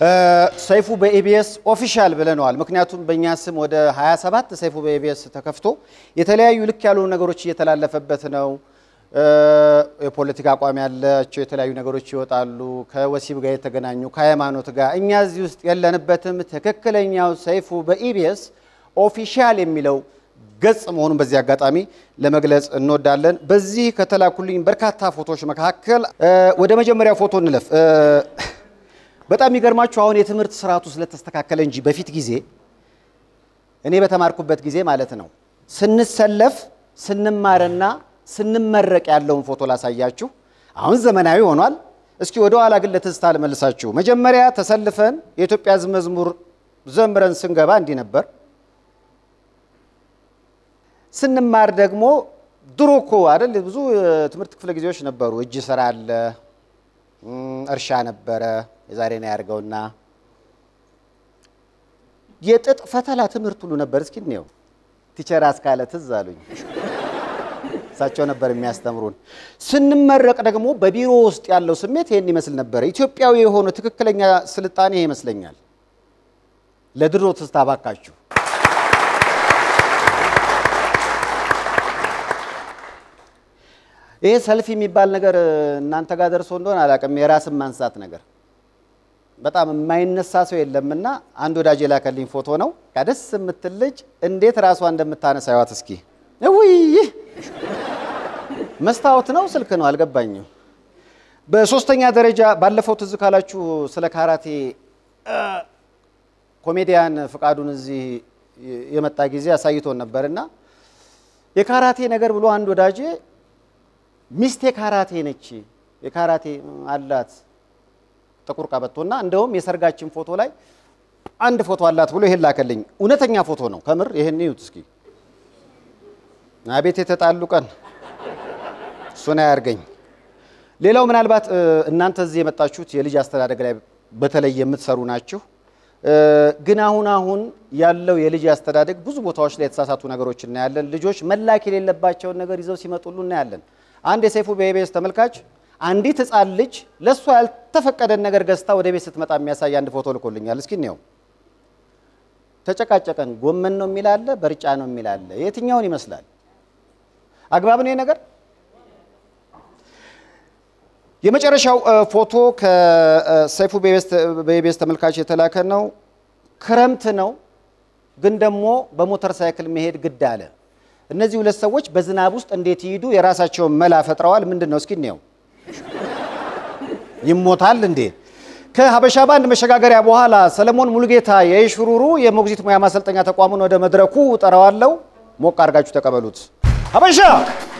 ሰይፉ በኢቢኤስ ኦፊሻል ብለነዋል። ምክንያቱም በእኛ ስም ወደ 27 ሰይፉ በኢቢኤስ ተከፍቶ የተለያዩ ልክ ያልሆኑ ነገሮች እየተላለፈበት ነው። የፖለቲካ አቋም ያላቸው የተለያዩ ነገሮች ይወጣሉ፣ ከወሲብ ጋር የተገናኙ ከሃይማኖት ጋር። እኛ እዚህ ውስጥ የለንበትም። ትክክለኛው ሰይፉ በኢቢኤስ ኦፊሻል የሚለው ገጽ መሆኑን በዚህ አጋጣሚ ለመግለጽ እንወዳለን። በዚህ ከተላኩልኝ በርካታ ፎቶዎች መካከል ወደ መጀመሪያው ፎቶ እንለፍ። በጣም የሚገርማችሁ አሁን የትምህርት ስርዓቱ ስለተስተካከለ እንጂ በፊት ጊዜ እኔ በተማርኩበት ጊዜ ማለት ነው ስንሰለፍ ስንማርና ስንመረቅ ያለውን ፎቶ ላሳያችሁ። አሁን ዘመናዊ ሆኗል። እስኪ ወደ ኋላ ግን ለትዝታ ልመልሳችሁ። መጀመሪያ ተሰልፈን የኢትዮጵያ ሕዝብ መዝሙር ዘምረን ስንገባ እንዲህ ነበር። ስንማር ደግሞ ድሮ እኮ አይደል ብዙ የትምህርት ክፍለ ጊዜዎች ነበሩ። እጅ ስራ አለ፣ እርሻ ነበረ። የዛሬ ነው ያድርገውና የጥጥ ፈተላ ትምህርት ሁሉ ነበር። እስኪ እንየው። ቲቸር አስካለ ትዝ አሉኝ። እሳቸው ነበር የሚያስተምሩን። ስንመረቅ ደግሞ በቢሮ ውስጥ ያለው ስሜት ይህን ይመስል ነበረ። ኢትዮጵያዊ የሆነ ትክክለኛ ስልጣኔ ይሄ ይመስለኛል። ለድሮ ትዝታ ባካችሁ። ይሄ ሰልፊ የሚባል ነገር እናንተ ጋር ደርሶ እንደሆነ አላውቅም። የራስን ማንሳት ነገር በጣም የማይነሳ ሰው የለምና አንድ ወዳጅ የላከልኝ ፎቶ ነው። ደስ የምትል ልጅ እንዴት ራሷ እንደምታነሳ ይዋት እስኪ። ውይ መስታወት ነው ስልክ ነው አልገባኝም። በሶስተኛ ደረጃ ባለፈው ትዝ ካላችሁ ስለ ካራቴ ኮሜዲያን ፍቃዱን እዚህ የመጣ ጊዜ አሳይቶን ነበርና የካራቴ ነገር ብሎ አንድ ወዳጄ ሚስቴ ካራቴ ነች፣ የካራቴ አላት ጥቁር ቀበቶና እንደውም የሰርጋችን ፎቶ ላይ አንድ ፎቶ አላት ብሎ ይሄን ላከልኝ። እውነተኛ ፎቶ ነው ከምር። ይሄን ይዩት እስኪ። አቤት የተጣሉ ቀን እሱን አያርገኝ። ሌላው ምናልባት እናንተ እዚህ የመጣችሁት የልጅ አስተዳደግ ላይ በተለይ የምትሰሩ ናችሁ። ግን አሁን አሁን ያለው የልጅ አስተዳደግ ብዙ ቦታዎች ላይ የተሳሳቱ ነገሮች እናያለን። ልጆች መላክ የሌለባቸውን ነገር ይዘው ሲመጡሉ እናያለን። አንድ የሰይፉ በኢቢኤስ ተመልካች አንዲት ሕፃን ልጅ ለእሷ ያልተፈቀደን ነገር ገዝታ ወደ ቤት ስትመጣ የሚያሳይ አንድ ፎቶ ልኮልኛል። እስኪ እንየው። ተጨቃጨቀን። ጎመን ነው የሚል አለ፣ በርጫ ነው የሚል አለ። የትኛውን ይመስላል? አግባብ ነው ይሄ ነገር? የመጨረሻው ፎቶ ከሰይፉ በኢቢኤስ ተመልካች የተላከ ነው። ክረምት ነው፣ ግን ደግሞ በሞተር ሳይክል መሄድ ግድ አለ። እነዚህ ሁለት ሰዎች በዝናብ ውስጥ እንዴት ይሄዱ? የራሳቸውን መላ ፈጥረዋል። ምንድን ነው እስኪ እንየው። ይሞታል እንዴ? ከሀበሻ ባንድ መሸጋገሪያ በኋላ ሰለሞን ሙሉጌታ የሽሩሩ የሞግዚት ሙያ ማሰልጠኛ ተቋሙን ወደ መድረኩ ጠራዋለው። ሞቅ አድርጋችሁ ተቀበሉት። ሀበሻ